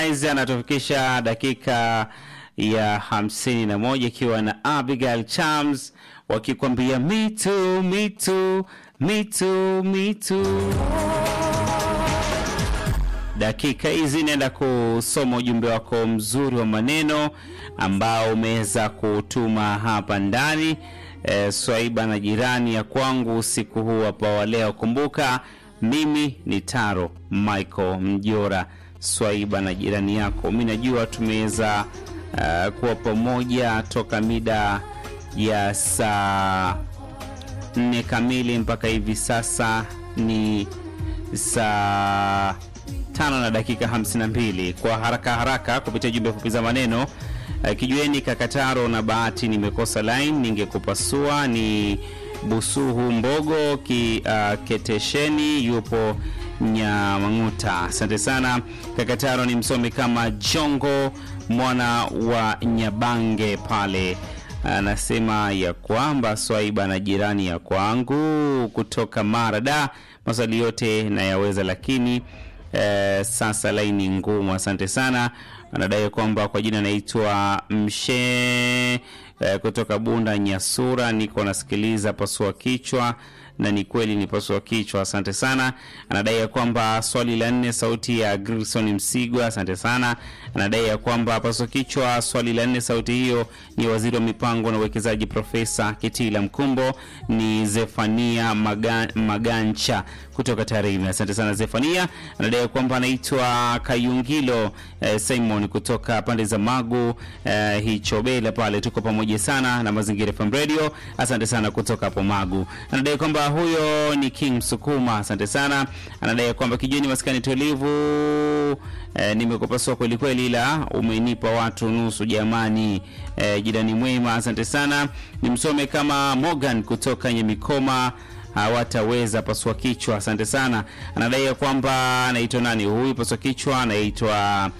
Harmonize anatufikisha dakika ya hamsini na moja ikiwa na Abigail Chams wakikwambia me too, me too, me too, me too. Dakika hizi naenda kusoma ujumbe wako mzuri wa maneno ambao umeweza kutuma hapa ndani. E, Swaiba na jirani ya kwangu usiku huu hapa wa leo. Kumbuka mimi ni Taro Michael Mjora, Swaiba na jirani yako. Mi najua tumeweza uh, kuwa pamoja toka mida ya saa nne kamili mpaka hivi sasa ni saa tano na dakika 52 kwa haraka haraka kupitia jumbe fupi za maneno uh, kijueni kakataro na bahati nimekosa line ningekupasua ni busuhu mbogo ki, uh, ketesheni yupo nyamang'uta asante sana kakataro ni msomi kama jongo mwana wa nyabange pale anasema ya kwamba swaiba na jirani ya kwangu kutoka marada maswali yote nayaweza lakini eh, sasa laini ngumu asante sana anadai kwamba kwa jina anaitwa mshe eh, kutoka bunda nyasura niko nasikiliza pasua kichwa na ni kweli ni pasua kichwa asante sana anadai ya kwamba swali la nne sauti ya grison msigwa asante sana anadai ya kwamba pasua kichwa swali la nne sauti hiyo ni waziri wa mipango na uwekezaji profesa kitila mkumbo ni zefania Maga, magancha kutoka tarime asante sana zefania anadai ya kwamba anaitwa kayungilo eh, simon kutoka pande za magu eh, hichobela pale tuko pamoja sana na mazingira fm radio asante sana kutoka hapo magu anadai kwamba huyo ni king msukuma asante sana anadai kwamba kijini maskani tulivu eh, nimekupasua kweli kweli ila umenipa watu nusu jamani eh, jirani mwema asante sana nimsome kama morgan kutoka nyemikoma hawataweza pasua kichwa asante sana anadai ya kwamba anaitwa nani huyu pasua kichwa anaitwa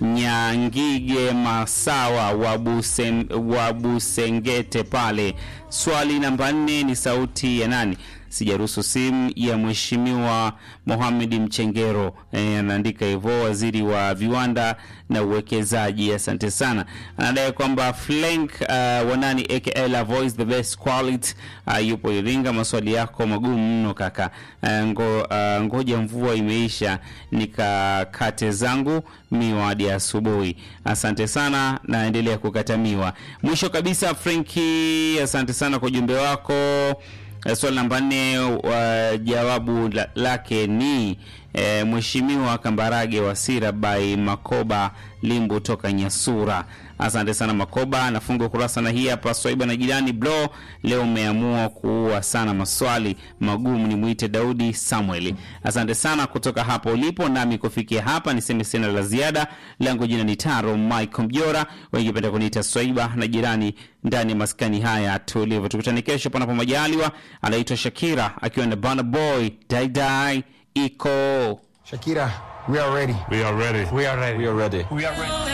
nyangige masawa wa Busem- wa busengete pale swali namba nne ni sauti ya nani sijaruhusu simu ya mheshimiwa Mohamed Mchengero e, anaandika hivyo, waziri wa viwanda na uwekezaji. Asante sana. Anadai kwamba Flank uh, wanani aka La Voice the best quality uh, yupo Iringa. Maswali yako magumu mno kaka. Uh, ngo, uh, ngoja mvua imeisha nikakate zangu miwa hadi asubuhi. Asante sana, naendelea kukata miwa. Mwisho kabisa, Frenki, asante sana kwa ujumbe wako. Eh, Swali namba nne wa jawabu la, lake ni e, Mheshimiwa Kambarage Wasira by Makoba Limbu toka Nyasura. Asante sana Makoba, nafunga ukurasa na hii hapa Swaiba na jirani blo. Leo umeamua kuua sana maswali magumu, ni mwite Daudi Samuel. Asante sana kutoka hapo ulipo, nami kufikia hapa niseme sina la ziada. Langu jina ni Taro Michael Mjora, wengependa kuniita Swaiba na jirani ndani ya maskani haya tulivu. Tukutane kesho panapo majaliwa. Anaitwa Shakira akiwa na Burna Boy Dai Dai iko Shakira, we are ready. We are ready. We are ready. We are ready. We are ready.